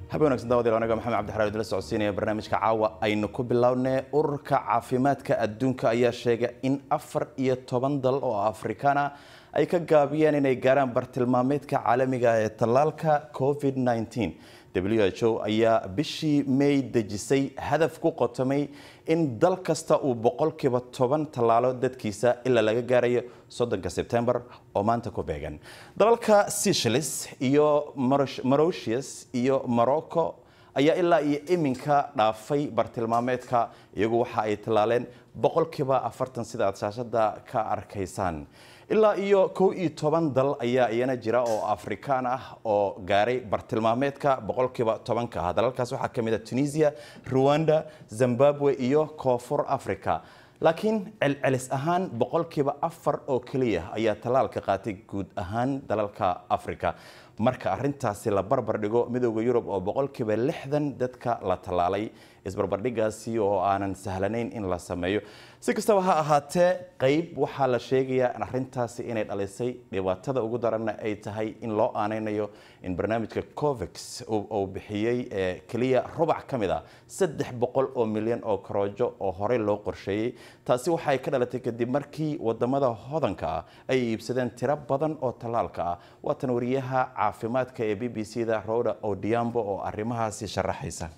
habe wanagsan daawadayaal aniga maxamed cabdixaraar idila socodsiinaya barnaamijka caawa aynu ku bilownay ururka caafimaadka adduunka ayaa sheegay in afar iyo toban dal oo afrikaan ah ay ka gaabiyeen inay gaaraan bartilmaameedka caalamiga ee tallaalka covid 19 w h o ayaa bishii may dejisay hadaf ku qotomay in dal kasta uu boqolkiiba toban tallaalo dadkiisa ilaa laga gaarayo soddonka sebtembar oo maanta ku beegan dalalka seychelles iyo mauritius iyo morocco ayaa ilaa iyo iminka dhaafay bartilmaameedka iyagu waxa ay tallaaleen boqolkiiba afartan sida aad shaashada ka arkaysaan ilaa iyo kow iyo toban dal ayaa iyana jira oo afrikaan ah oo gaaray bartilmaameedka boqolkiiba tobanka ah dalalkaas waxaa ka mid a tunisia ruwanda zimbabwe iyo koonfur africa laakiin celcelis ahaan boqolkiiba afar oo keliya ayaa tallaalka qaatay guud ahaan dalalka africa marka arintaasi la barbar dhigo midooda yurub oo boqolkiiba lixdan dadka la tallaalay isbarbardhigaasi oo aanan sahlanayn in la sameeyo si kastaba ha ahaatee qeyb waxaa la sheegayaa arintaasi inay dhalisay dhibaatada ugu daranna ay tahay in loo aaneynayo in barnaamijka covex uu bixiyey keliya rubac ka mid ah saddex boqol oo milyan oo karoojo oo horey loo qorsheeyey taasi waxay ka dhalatay kadib markii wadamada hodanka ah ay iibsadeen tiro badan oo tallaalka ah waatan wariyaha caafimaadka ee b b c da roda odiambo oo arrimahaasi sharaxaysa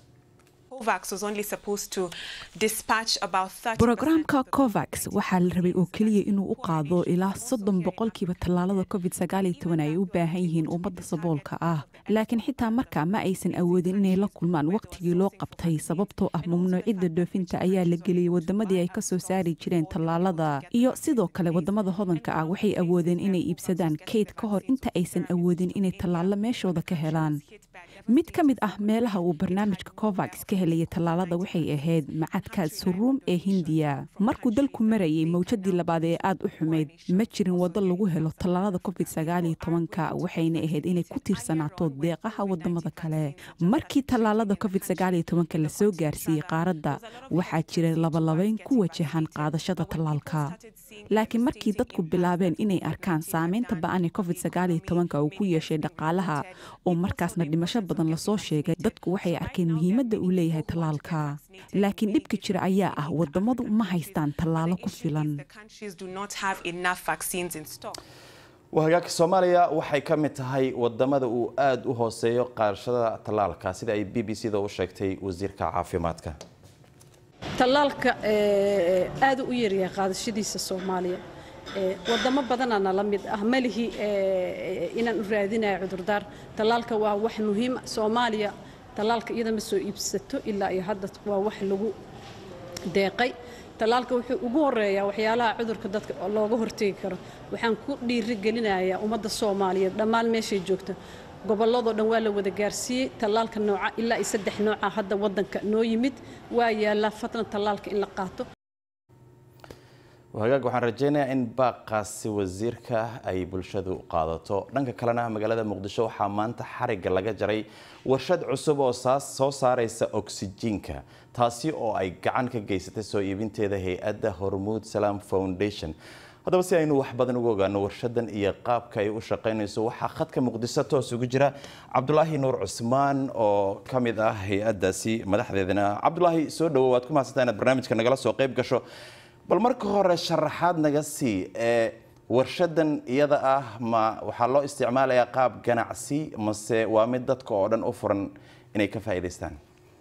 brogramka covax waxaa la rabay oo keliya inuu u qaado ilaa soddon boqolkiiba tallaalada covid sagaaliyo toban ay u baahan yihiin ummadda saboolka ah laakiin xitaa markaa ma aysan awoodin inay la kulmaan wakhtigii loo qabtay sababtoo ah mamnuucidda dhoofinta ayaa la geliyey wadamadii ay ka soo saari jireen tallaalada iyo sidoo kale wadamada hodanka ah waxay awoodeen inay iibsadaan kayd ka hor inta aysan awoodin inay tallaalo meeshooda ka helaan mid ka mid ah meelaha uu barnaamijka covax ka helaya tallaalada waxay ahayd macadka suruum ee hindiya markuu dalku marayay mawjadii labaad ee aad u xumayd ma jirin waddo lagu helo tallaalada covid sagaaliyo tobanka waxayna ahayd inay ku tiirsanaato deeqaha wadamada kale markii tallaalada covid sagaaliyo tobanka lasoo gaarsiiyey qaaradda waxaa jira labalabayn ku wajahan qaadashada tallaalka laakiin markii dadku bilaabeen inay arkaan saameynta ba-an ee covid sagaaliyo tobanka uu ku yeeshay dhaqaalaha oo markaasna dhimasho badan lasoo sheegay dadku waxay arkeen muhiimadda uu leeyahay tallaalka laakiin dhibka jira ayaa ah wadamadu ma haystaan tallaalo ku filan hagaagka soomaaliya waxay ka mid tahay wadamada uu aada u hooseeyo qaadashada tallaalka sida ay b b c da u sheegtay wasiirka caafimaadka tallaalka aada u yaryahay qaadashadiisa soomaaliya wadamo badanaana la mid ah malihii inaan u raadinayo cudurdaar tallaalka waa wax muhiima soomaaliya tallaalka iyada ma soo iibsato ilaa iyo hadda waa wax lagu deeqay tallaalka wuxuu ugu horeeyaa waxyaalaha cudurka dadka looga hortegi karo waxaan ku dhiirigelinayaa ummadda soomaaliyeed dhammaan meeshay joogta gobolladoo dhan waa la wada gaarsiiyey tallaalka nooca ilaa iyo saddex nooca hadda waddanka noo yimid waa yaallaa fadlan tallaalka in la qaato hagaag waxaan rajeynayaa in baaqaasi wasiirka ay bulshadu qaadato dhanka kalena magaalada muqdisho waxaa maanta xariga laga jaray warshad cusub oo soo saaraysa oksijiinka taasi oo ay gacan ka geysatay soo iibinteeda hay-adda hormuud salaam foundation haddaba si aynu wax badan uga ogaano warshadan iyo qaabka ay u shaqaynayso waxaa khadka muqdiso toos ugu jira cabdulaahi nuur cusmaan oo ka mid ah hay-addaasi madaxdeedana cabdulaahi soo dhawo waad ku mahadsantaa inaad barnaamijka nagala soo qayb gasho bal marka hore sharaxaad naga sii ee warshadan iyada ah ma waxaa loo isticmaalayaa qaab ganacsi mase waa mid dadka oo dhan u furan inay ka faa'iidaystaan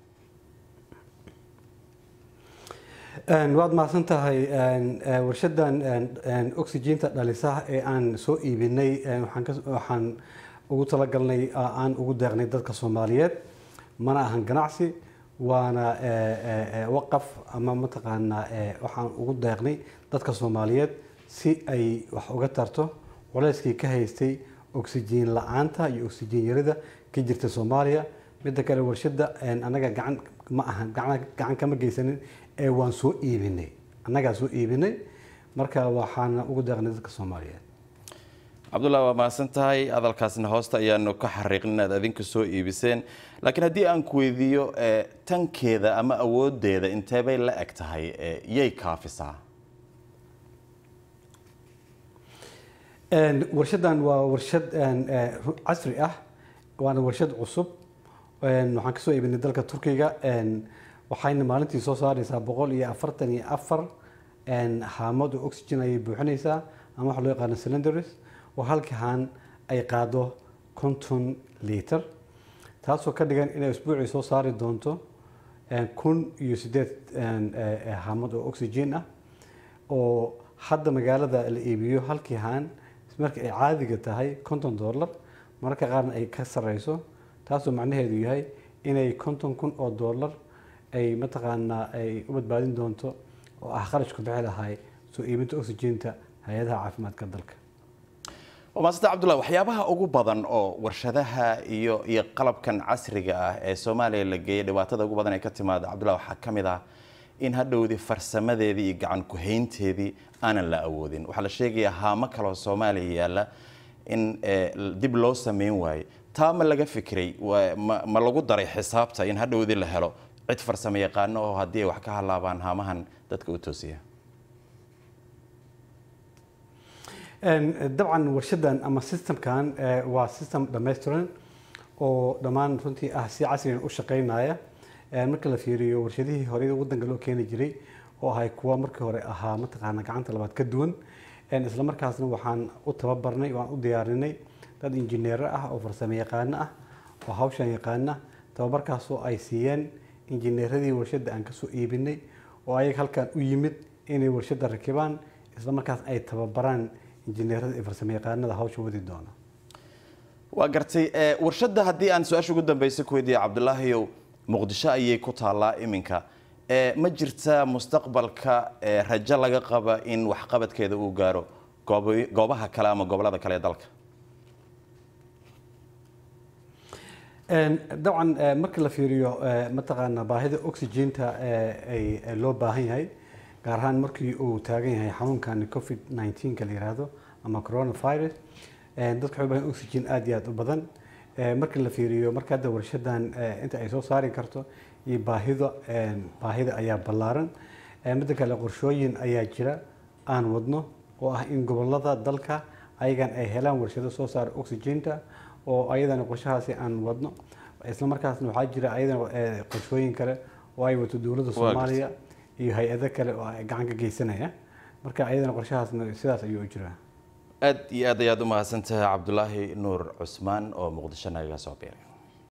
waad mahadsan tahay warshadan oxygeenta dhalisaha ee aan soo iibinay waxaan ugu talagalnay aan ugu deeqnay dadka soomaaliyeed mana ahan ganacsi waana waqaf ama mataqaanaa waxaan ugu deeqnay dadka soomaaliyeed si ay wax uga tarto culeyskii ka haystay oxygen la-aanta iyo oxygen yarida ka jirta soomaaliya midda kale warshada annaga gacan ma ahan gacan kama geysanin ee waan soo iibinay annagaa soo iibinay marka waxaana ugu deeqnay dadka soomaaliyeed cabdullahi waa mahadsan tahay hadalkaasna hoosta ayaanu ka xariiqin inaad adinku soo iibiseen laakiin haddii aan ku weydiiyo tankeeda ama awoodeeda inteebay la eg tahay yay kaafisaa warshadan waa warshad casri ah waana warshad cusub waxaan kasoo iibinay dalka turkiga waxayna maalintii soo saaraysaa boqol iyo afartan iyo afar haamad oo oxygen ayay buuxinaysaa ama waxa loo yaqaano cylinders oo halkii haan ay qaado konton liter taasoo ka dhigan inay isbuucii soo saari doonto kun iyo sideed haamad oo oxygen ah oo hadda magaalada la iibiyo halkii haan marka ay caadiga tahay konton dollar mararka qaarna ay ka sareyso taasoo macnaheedu yahay inay konton kun oo dollar ay mataqaanaa ay u badbaadin doonto oo ah qarashku bixi lahay soo iibinta oxygenta hay-adaha caafimaadka dalka waa maasanta cabdullah waxyaabaha ugu badan oo warshadaha iyo iyo qalabkan casriga ah ee soomaaliya la geeyay dhibaatada ugu badan ee ka timaada cabdullah waxaa ka mid ah in hadhowdii farsamadeedii iyo gacan ku-haynteedii aanan la awoodin waxaa la sheegayaa haamo kaloo soomaaliya yaalla in dib loo sameyn waayo taa ma laga fikiray ma lagu daray xisaabta in hadhowdii la helo cid farsamo yaqaano oo haddii ay wax ka halaabaan haamahan dadka u toosiya dabcan warshadan ama systemkan waa system dhammaystiran oo dhammaan runtii ah si casrigan u shaqeynaya marka la fiiriyo warshadihii hore wadanka loo keeni jiray oo ahay kuwa markii hore ahaa mataqaana gacanta labaad ka duwan isla markaasna waxaan u tababarnay waan u diyaarinay dad injineero ah oo farsamo yaqaano ah oo hawshan yaqaana tababarkaasoo ay siiyeen injineeradii warshadda aan kasoo iibinay oo ayaga halkan u yimid inay warshadda rakibaan isla markaas ay tababaraan injineerada iyo farsamo yaqaanada hawsha wadi doona waa gartay warshadda haddii aan su-aasha ugu dambeysay ku weydiiya cabdulaahiyow muqdisho ayay ku taallaa iminka ma jirta mustaqbalka rajo laga qaba in waxqabadkeeda uu gaaro goobaha kale ama gobolada kale ee dalka dabcan marka la fiiriyo mataqaana baahida oxygenta loo baahan yahay gaar ahaan markii uu taagan yahay xanuunkan covid 19 la yiraahdo ama coronavirus dadka waxay u baahan oxygen aad iyo aad u badan marka la fiiriyo marka hadda warshadan inta ay soo saari karto iyo baahida baahida ayaa ballaaran midda kale qorshooyin ayaa jira aan wadno oo ah in gobolada dalka ayagan ay helaan warshado soo saara oxygenta oo ayadana qorshahaasi aan wadno isla markaasna waxaa jira ayadana qorshooyin kale oo ay wato dowladda soomaaliya iyo hay-ado kale oo ay gacan ka geysanaya marka ayadana qorshahaasna sidaas ayuu u jiraa aad iyo aad ayaad u mahadsantahay cabdulaahi nuur cusmaan oo muqdisho nagaga soo biiray